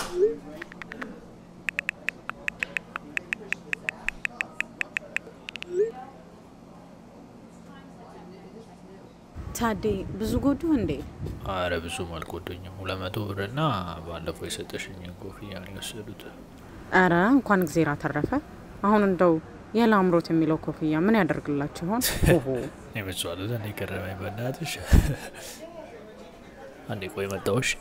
ታዴ ብዙ ጎዱ እንዴ? አረ ብዙም አልጎደኝም። ሁለት መቶ ብርና ባለፈው የሰጠሽኝን ኮፍያ ነው የወሰዱት። አረ እንኳን እግዜር አተረፈ። አሁን እንደው የላምሮት የሚለው ኮፍያ ምን ያደርግላችሁ ይሆን? ኦሆ የምጽዋሉት እኔ ገረመኝ። በእናትሽ አንዴ ቆይ መጣሁሽ።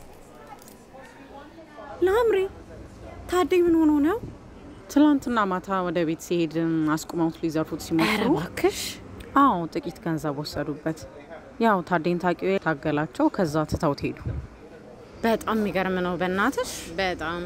ላምሬ ታዴ ምን ሆኖ ነው? ትላንትና ማታ ወደ ቤት ሲሄድ አስቁመውት ሊዘርፉት ሲሞክሩ እባክሽ። አዎ ጥቂት ገንዘብ ወሰዱበት። ያው ታዴን ታቂው ታገላቸው፣ ከዛ ትተውት ሄዱ። በጣም የሚገርም ነው በእናትሽ በጣም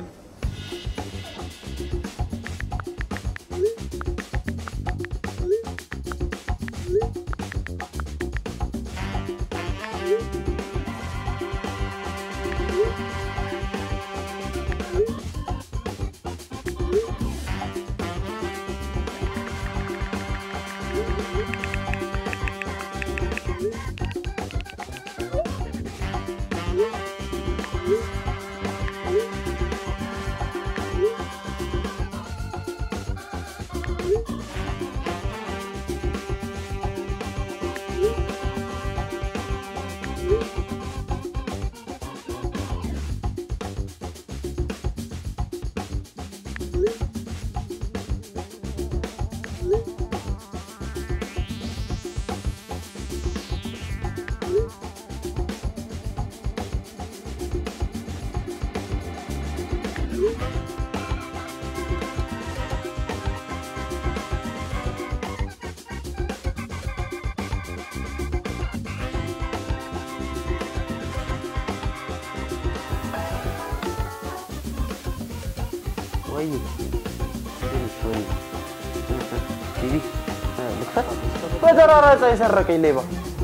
ወይ ወይ ቲቪ ልክፈት። በተራራ ፀሐይ ሰረቀኝ ሌባ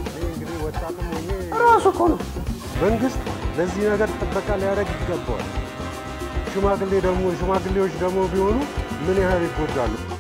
ራሱ እኮ ነው። መንግስት ለዚህ ነገር ጥበቃ ሊያደርግ ይገባዋል። ሽማግሌ ደግሞ ሽማግሌዎች ደግሞ ቢሆኑ ምን ያህል ይጎዳሉ?